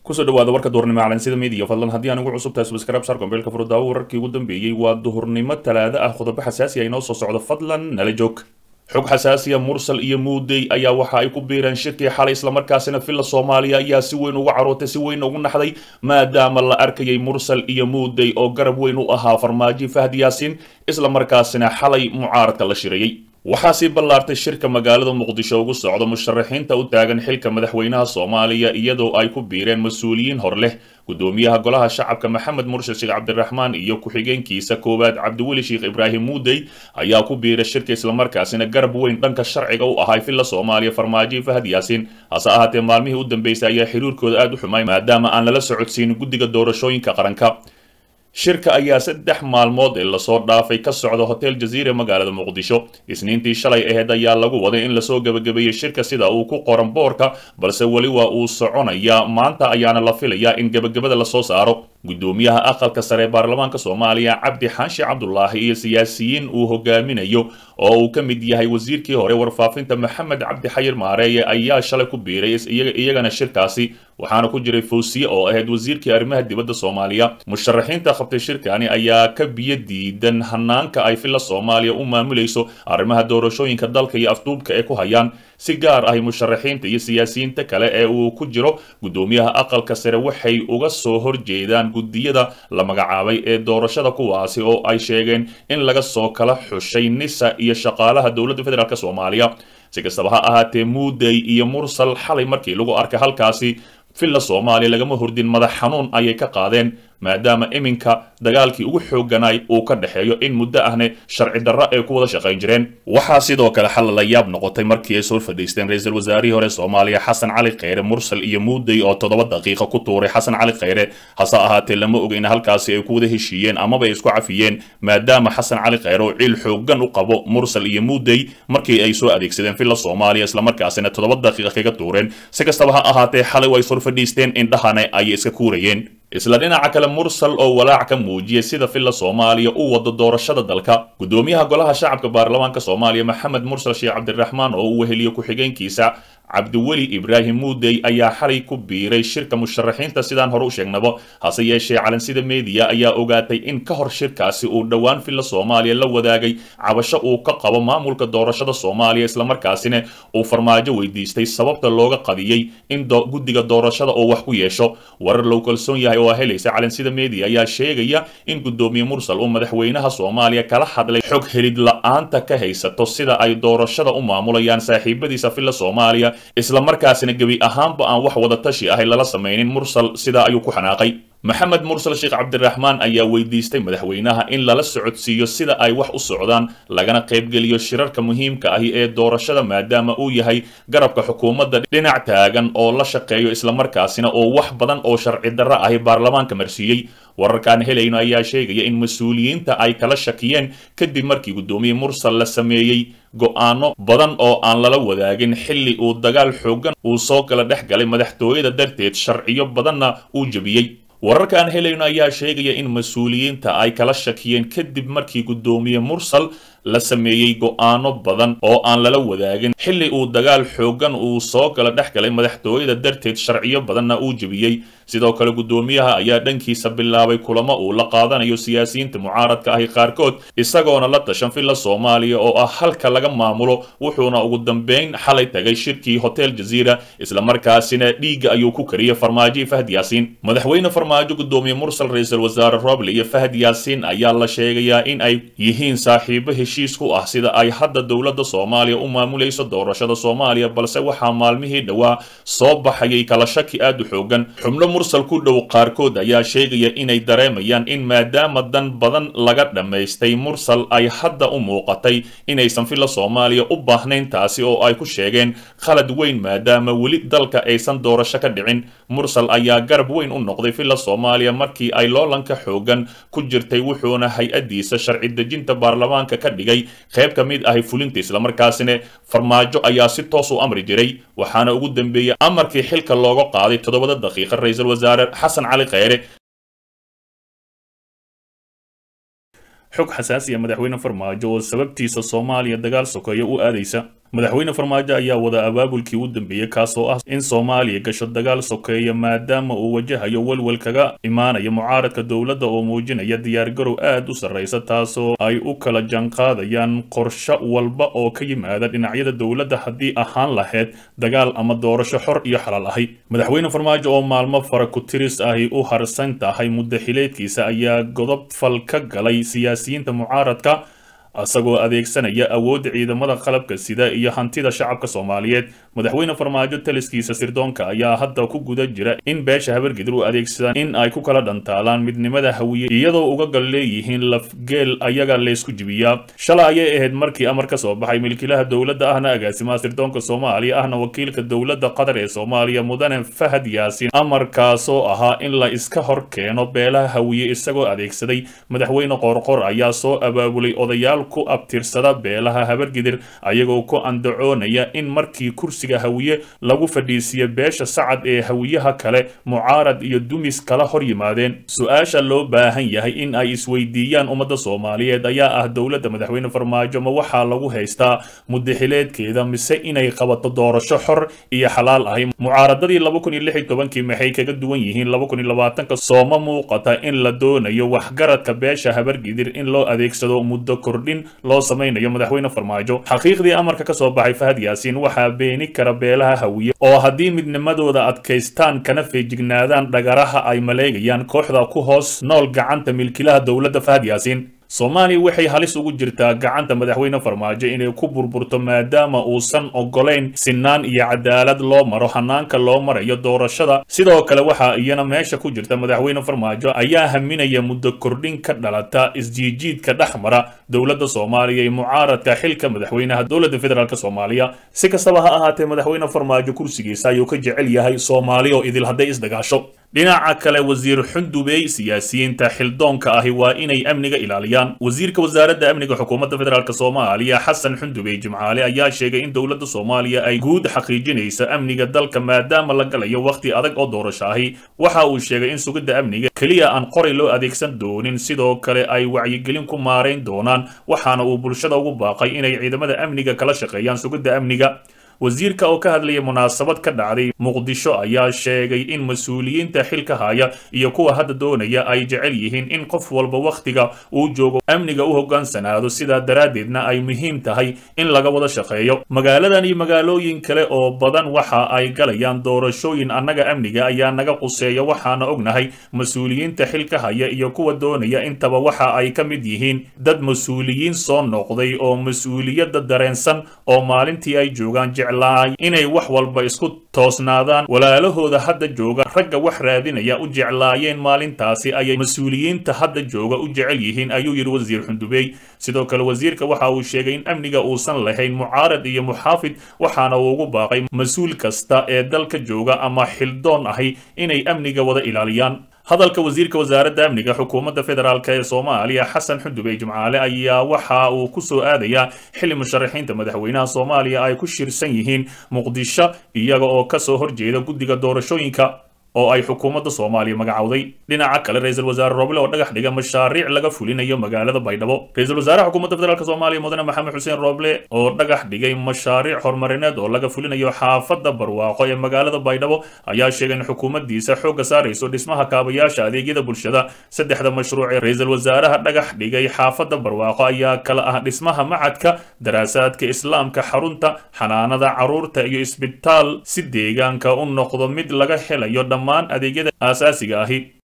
kusoo dhawaada warka duhurnimo calansida midiya fadlan haddii aan ugu cusub tahay subscribe sar kombeelka furudaawo wararkii ugu dambeeyey waa duhurnimo talaado ah qodobo xasaasi ah inoo soo socdo fadlan nala joog xog xasaasiya mursal iyo muudey ayaa waxa ay ku biireen shirkii xalay islamarkaasina villa soomaaliya ayaa si weyn uga carootay si weyn ugu naxday maadaama la arkayay mursal iyo muudey oo garab weyn u ahaa farmaajo fahd yaasiin islamarkaasina xalay mucaaradka la shirayey waxaa sii ballaartay shirka magaalada muqdisho ugu socda musharaxiinta u taagan xilka madaxweynaha soomaaliya iyadoo ay ku biireen mas-uuliyiin hor leh gudoomiyaha golaha shacabka maxamed murshid sheekh cabdiraxmaan iyo ku-xigeenkiisa koowaad cabdiweli sheekh ibraahim muudey ayaa ku biiray shirka islamarkaasina garab weyn dhanka sharciga u ahay villa soomaaliya farmaajo fahad yaasiin hase ahaatee maalmihii u dambeysay ayaa xiriirkooda aada u xumay maadaama aan lala socodsiinin guddiga doorashooyinka qaranka shirka ayaa saddex maalmood ee lasoo dhaafay ka socda hotel jaziire magaalada muqdisho isniintii shalay aheyd ayaa lagu waday in lasoo gebagabeeyey shirka sida uu ku qoran boorka balse weli waa uu soconayaa maanta ayaana la filayaa in gebagabada lasoo saaro gudoomiyaha aqalka sare ee baarlamaanka soomaaliya cabdi xaashi cabdulaahi iyo siyaasiyiin uu hogaaminayo oo uu ka mid yahay wasiirkii hore warfaafinta maxamed cabdi xayir maareeye ayaa shalay ku biiray iyagana shirkaasi waxaana ku jiray fawsiye oo ahayd wasiirkii arrimaha dibadda soomaaliya musharaxiinta qabtay shirkani ayaa ka biyo diidan hanaanka ay villa soomaaliya u maamulayso arrimaha doorashooyinka dalka iyo afduubka ee ku hayaan si gaar ahi musharaxiinta iyo siyaasiyiinta kale ee uu ku jiro gudoomiyaha aqalka sare waxay uga soo horjeedaan guddiyada la magacaabay ee doorashada kuwaasi oo ay sheegeen in laga soo kala xushay nisa iyo shaqaalaha dowladda federaalk soomaaliya si kastaba ha ahaatee muudey iyo mursal xalay markii lagu arkay halkaasi villa soomaaliya lagama hordin madax xanuun ayay ka qaadeen maadaama iminka dagaalkii ugu xoogganaay uu ka dhexeeyo in muddo ahne sharci darro ay ku wada shaqayn jireen waxaa sidoo kale xal la yaab noqotay markii ay soo fadhiisteen ra-iisul wasaarihii hore soomaaliya xasan cali kheyre mursal iyo muudey oo toddoba daqiiqa ku tuuray xasan cali kheyre hase ahaatee lama oga in halkaasi ay ku wada heshiiyeen amaba ay isku cafiyeen maadaama xasan cali kheyre oo ciil xooggan u qabo mursal iyo muudey markii ay soo adeegsadeen villa soomaaliya islamarkaasina toddoba daqiiqa kaga tuureen si kastaba ha ahaatee xalay way sor fadhiisteen indhahana ayay iska kuurayeen isla dhinaca kale mursal oo walaac ka muujiyay sida villa soomaaliya u wado doorashada dalka gudoomiyaha golaha shacabka baarlamaanka soomaaliya maxamed mursal sheekh cabdiraxmaan oo uu weheliyo ku-xigeenkiisa cabdiweli ibraahim muudey ayaa xalay ku biiray shirka musharaxiinta sidaan hore u sheegnaba hase yeeshee calansida meediya ayaa ogaatay in ka hor shirkaasi uu dhowaan villa soomaaliya la wadaagay cabasho uu ka qabo maamulka doorashada soomaaliya islamarkaasina uu farmaajo weydiistay sababta looga qadiyey in guddiga doorashada oo wax ku yeesho warar lou kalsoon yahay oo helaysa calansida meediya ayaa sheegaya in gudoomiye mursal uu madaxweynaha soomaaliya kala hadlay xog helid la-aanta ka haysato sida ay doorashada u maamulayaan saaxiibadiisa villa soomaaliya islamarkaasina gebi ahaanba aan wax wada tashi ahay lala samaynin mursal sidaa ayuu ku xanaaqay maxamed mursal sheekh cabdiraxmaan ayaa weydiistay madaxweynaha in lala socodsiiyo sida ay wax u socdaan lagana qaybgeliyo shirarka muhiimka ahi ee doorashada maadaama uu yahay garabka xukuumadda dhinac taagan oo la shaqeeyo islamarkaasina oo wax badan oo sharci darro ahi baarlamaanka marsiiyey wararkaan helayno ayaa sheegaya in mas-uuliyiinta ay kala shakiyeen kadib markii guddoomiye mursal la sameeyey go-aano badan oo aan lala wadaagin xilli uu dagaal xooggan uu soo kala dhex galay madaxtooyada darteed sharciyo badanna uu jebiyey wararka aan helayno ayaa sheegaya in mas-uuliyiinta ay kala shakiyeen kadib markii guddoomiye mursal la sameeyey go-aano badan oo aan lala wadaagin xilli uu dagaal xooggan uu soo kala dhex galay madaxtooyada darteed sharciyo badanna uu jebiyey sidoo kale guddoomiyaha ayaa dhankiisa bilaabay kulamo uu la qaadanayo siyaasiyiinta mucaaradka ahi qaarkood isagoona la tashan villa soomaaliya oo ah halka laga maamulo wuxuuna ugu dambeyn xalay tagay shirkii hotel jaziira islamarkaasina dhiigga ayuu ku kariyey farmaajo fahd yaasiin madaxweyne farmaajo guddoomiye mursal ra-iisul wasaare roble iyo fahd yaasiin ayaa la sheegayaa in ay yihiin saaxiibo heshiis ku ah sida ay hadda dowladda soomaaliya u maamulayso doorashada soomaaliya balse waxaa maalmihii dhowaa soo baxayay kala shaki aad u xoogan xubno mursal ku dhow qaarkood ayaa sheegaya inay dareemayaan in maadaama dan badan laga dhammaystay mursal ay hadda u muuqatay inaysan villa soomaaliya u baahnayn taasi oo ay ku sheegeen khalad weyn maadaama weli dalka aysan doorasho ka dhicin mursal ayaa garab weyn u noqday villa soomaaliya markii ay loolanka xoogan ku jirtay wuxuuna hay-addiisa sharci dejinta baarlamaanka ka dhigay qayb ka mid ahi fulinta islamarkaasina farmaajo ayaa si toos u amri jiray waxaana ugu dambeeyey amarkii xilka looga qaaday toddobada daqiiqa ra-iisul wasaare xasan cali kheyre xog xasaasiya madaxweyne farmaajo oo sababtiisa soomaaliya dagaal sokeeya u aadaysa madaxweyne farmaajo ayaa wada abaabulkii u dambeeyey kaasoo ah in soomaaliya gasho dagaal sokeeya maadaama uu wajahayo welwel kaga imaanaya mucaaradka dowladda oo muujinaya diyaargarow aad u sarraysa taasoo ay u kala janqaadayaan qorsho walba oo ka yimaada dhinacyada dowladda haddii ahaan lahayd dagaal ama doorasho xor iyo xalaal ahi madaxweyne farmaajo oo maalmo fara ku tiris ahi u harsan tahay muddo xileedkiisa ayaa godob fal ka galay siyaasiyiinta mucaaradka isagoo adeegsanaya awoodda ciidamada qalabka sida iyo hantida shacabka soomaaliyeed madaxweyne farmaajo taliskiisa sirdoonka ayaa hadda ku guda jira in beesha habargidir u adeegsadaan in ay ku kala dhantaalaan midnimada hawiye iyadoo uga gal leeyihiin lafgeel ayaga laysku jibiyaa shalay ayay ahayd markii amar ka soo baxay milkiilaha dowladda ahna agaasimaha sirdoonka soomaaliya ahna wakiilka dowladda qatar ee soomaaliya mudane fahad yaasiin amarkaasoo ahaa in la iska hor keeno beelaha hawiye isagoo adeegsaday madaxweyne qoorqor ayaa soo abaabulay odayaal ku abtirsada beelaha habargidir ayagoo ku andacoonaya in markii kursiga hawiye lagu fadhiisiiyo beesha sacad ee hawiyaha kale mucaarad iyo dumis kala hor yimaadeen su-aasha loo baahan yahay in ay isweydiiyaan ummadda soomaaliyeed ayaa ah dowladda madaxweyne farmaajo ma waxaa lagu haystaa mudaxileedkeeda mise inay qabato doorasho xor iyo xalaal ahi mucaaradadii laba kun iyo lix iyo tobankii maxay kaga duwan yihiin laba kun iyo labaatanka sooma muuqata in la doonayo waxgaradka beesha habargidir in loo adeegsado muddo kordhin loo samaynayo madaxweyne farmaajo xaqiiqdii amarka ka soo baxay fahad yaasiin waxaa beeni kara beelaha hawiye oo haddii midnimadooda adkaystaan kana feejignaadaan dhagaraha ay maleegayaan kooxda ku hoos nool gacanta milkilaha dowladda fahad yaasiin soomaaliya waxay halis ugu jirtaa gacanta madaxweyne farmaajo inay ku burburto maadaama uusan ogolayn sinaan iyo cadaalad loo maro hanaanka loo marayo doorashada sidoo kale waxaa iyana meesha ku jirta madaxweyne farmaajo ayaa haminaya muddo kordhin ka dhalata isjiijiidka dhex mara dowladda soomaaliya iyo mucaaradka xilka madaxweynaha dowladda federaalk soomaaliya si kastaba ha ahaatee madaxweyne farmaajo kursigiisa ayuu ka jecel yahay soomaali oo idil hadday isdagaasho dhinaca kale wasiir xundubey siyaasiyiinta xildoonka ahi waa inay amniga ilaaliyaan wasiirka wasaaradda amniga xukuumadda federaalk soomaaliya xasan xundubey jimcaale ayaa sheegay in dowladda soomaaliya ay guud xaqiijinaysa amniga dalka maadaama la galayo wakhti adag oo doorasho ahi waxa uu sheegay in sugidda amniga keliya aan qoray loo adeegsan doonin sidoo kale ay wacyigelin ku maarayn doonaan waxaana uu bulshada ugu baaqay inay ciidamada amniga kala shaqeeyaan sugidda amniga wasiirka oo ka hadlaya munaasabad ka dhacday muqdisho ayaa sheegay in mas-uuliyiinta xilka haya iyo kuwa hadda doonaya ay jecel yihiin in qof walba wakhtiga uu joogo amniga u hoggaansanaado sidaa daraaddeedna ay muhiim tahay in laga wada shaqeeyo magaaladan iyo magaalooyin kale oo badan waxa ay galayaan doorashooyin annaga amniga ayaa naga quseeya waxaana ognahay mas-uuliyiinta xilka haya iyo kuwa doonaya intaba waxa ay ka mid yihiin dad mas-uuliyiin soo noqday oo mas-uuliyadda dareensan oo maalintii ay joogaan inay wax walba isku toosnaadaan walaalahooda hadda jooga ragga wax raadinaya u jeclaayeen maalintaasi ayay mas-uuliyiinta hadda jooga u jecel yihiin ayuu yidhi wasiir xundubey sidoo kale wasiirka waxa uu sheegay in amniga uusan lahayn mucaarad iyo muxaafid waxaana uu ugu baaqay mas-uul kasta ee dalka jooga ama xildoon ahi inay amniga wada ilaaliyaan hadalka wasiirka wasaaradda amniga xukuumadda federaalk ee soomaaliya xasan xundubey jimcaale ayaa waxa uu ku soo aadayaa xili musharaxiinta madaxweynaha soomaaliya ay ku shirsan yihiin muqdisho iyaga oo kasoo horjeeda guddiga doorashooyinka oo ay xukuumadda soomaaliya magacowday dhinaca kale ra-iisul wasaare roble oo dhagax dhiga mashaariic laga fulinayo magaalada baydhabo ra-iisul wasaaraha xukuumadda federaalk soomaaliya mudane maxamed xuseen roble oo dhagax dhigay mashaariic horumarineed oo laga fulinayo xaafadda barwaaqo ee magaalada baydhabo ayaa sheegay in xukuumaddiisa xoogga saarayso dhismaha kaabayaasha adeegyada bulshada saddexda mashruuc ee ra-iisul wasaaraha dhagax dhigay xaafadda barwaaqo ayaa kala ah dhismaha macadka daraasaadka islaamka xarunta xanaanada caruurta iyo isbitaal si deegaanka u noqdo mid laga helayo dhammaan adeegyada aasaasiga ahi